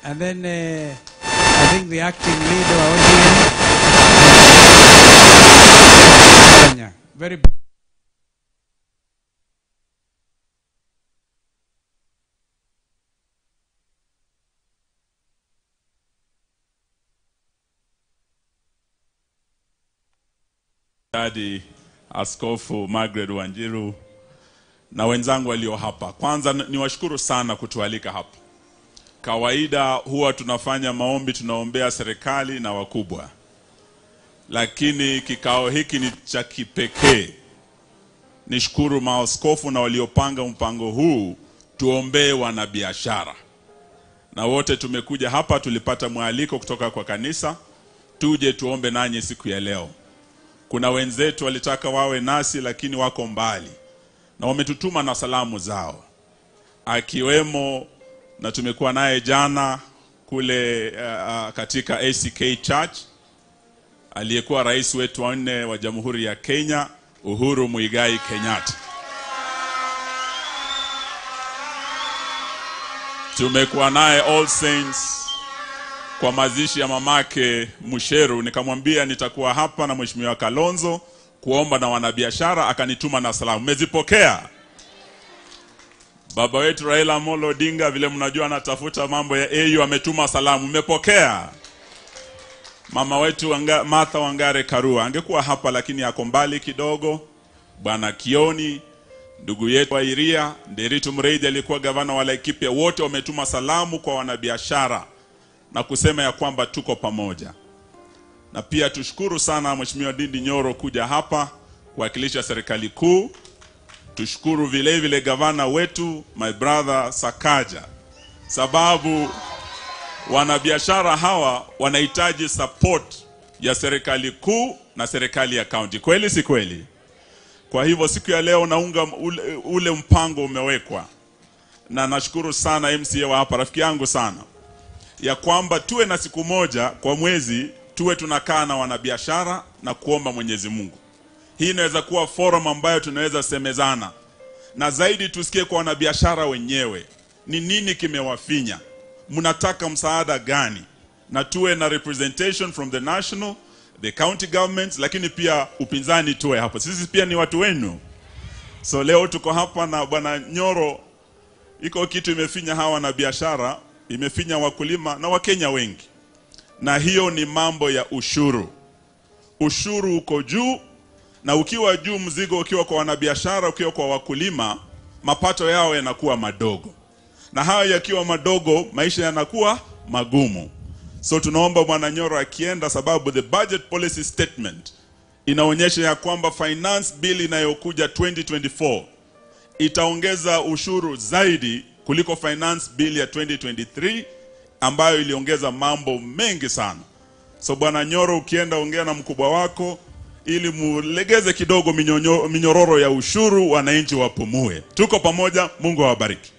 And then uh, I think the acting leader wa ODM. Kenya. Very Dadi Askofu Margaret Wanjiru na wenzangu walio hapa, kwanza n- niwashukuru sana kutualika hapa. Kawaida huwa tunafanya maombi, tunaombea serikali na wakubwa, lakini kikao hiki ni cha kipekee. Nishukuru maaskofu na waliopanga mpango huu, tuombee wanabiashara na wote tumekuja hapa, tulipata mwaliko kutoka kwa kanisa, tuje tuombe nanyi siku ya leo. Kuna wenzetu walitaka wawe nasi lakini wako mbali na wametutuma na salamu zao, akiwemo na tumekuwa naye jana kule uh, katika ACK Church aliyekuwa rais wetu wa nne wa Jamhuri ya Kenya Uhuru Muigai Kenyatta. Tumekuwa naye All Saints kwa mazishi ya mamake Musheru, nikamwambia nitakuwa hapa na Mheshimiwa Kalonzo kuomba na wanabiashara, akanituma na salamu. Mmezipokea? Baba wetu Raila Amolo Odinga, vile mnajua, anatafuta mambo ya AU, ametuma salamu. Mmepokea? Mama wetu Wanga, Martha Wangare Karua angekuwa hapa, lakini ako mbali kidogo. Bwana Kioni, ndugu yetu wa Iria, Nderitu Mreithi aliyekuwa gavana wa Laikipia, wote wametuma salamu kwa wanabiashara na kusema ya kwamba tuko pamoja. Na pia tushukuru sana Mheshimiwa Ndindi Nyoro kuja hapa kuwakilisha serikali kuu. Tushukuru vile vile gavana wetu my brother Sakaja, sababu wanabiashara hawa wanahitaji support ya serikali kuu na serikali ya kaunti. Kweli si kweli? Kwa hivyo siku ya leo naunga ule, ule mpango umewekwa, na nashukuru sana MCA wa hapa, rafiki yangu sana ya kwamba tuwe na siku moja kwa mwezi tuwe tunakaa na wanabiashara na kuomba Mwenyezi Mungu. Hii inaweza kuwa forum ambayo tunaweza semezana na zaidi, tusikie kwa wanabiashara wenyewe ni nini kimewafinya, mnataka msaada gani, na tuwe na representation from the national the county governments, lakini pia upinzani tuwe hapo. Sisi pia ni watu wenu, so leo tuko hapa na bwana Nyoro. Iko kitu imefinya hawa wanabiashara imefinya wakulima na Wakenya wengi, na hiyo ni mambo ya ushuru. Ushuru uko juu, na ukiwa juu, mzigo ukiwa kwa wanabiashara, ukiwa kwa wakulima, mapato yao yanakuwa madogo, na hayo yakiwa madogo, maisha yanakuwa magumu. So tunaomba Bwana Nyoro akienda, sababu the budget policy statement inaonyesha ya kwamba finance bill inayokuja 2024 itaongeza ushuru zaidi kuliko finance bill ya 2023 ambayo iliongeza mambo mengi sana. So bwana Nyoro, ukienda ongea na mkubwa wako ili mulegeze kidogo minyonyo, minyororo ya ushuru, wananchi wapumue. Tuko pamoja, Mungu awabariki.